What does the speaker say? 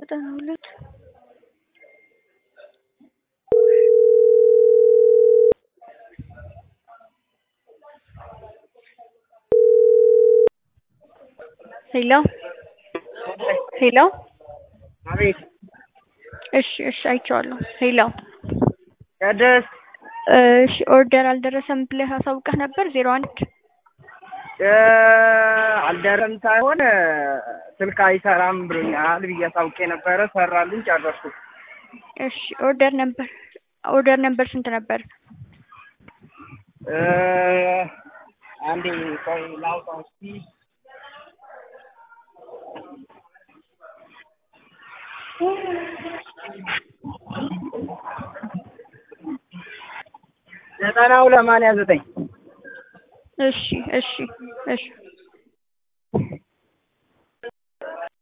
ዘጠና ሁለት ሄሎ ሄሎ አቤት እሺ እሺ አይቼዋለሁ። ሄሎ ቅድስት እሺ ኦርደር አልደረሰም ብለህ አሳውቀህ ነበር ዜሮ አንድ እ አልደረም ሳይሆን ስልክ አይሰራም ብሎኛል ብዬ አሳውቄ ነበረ። ሰራልኝ፣ ጨረስኩ። እሺ ኦርደር ነበር ኦርደር ነበር ስንት ነበር? እ አንዴ ቆይ ላውጣው እስኪ ዘጠና ሁለት ሰማንያ ዘጠኝ እሺ እሺ እሺ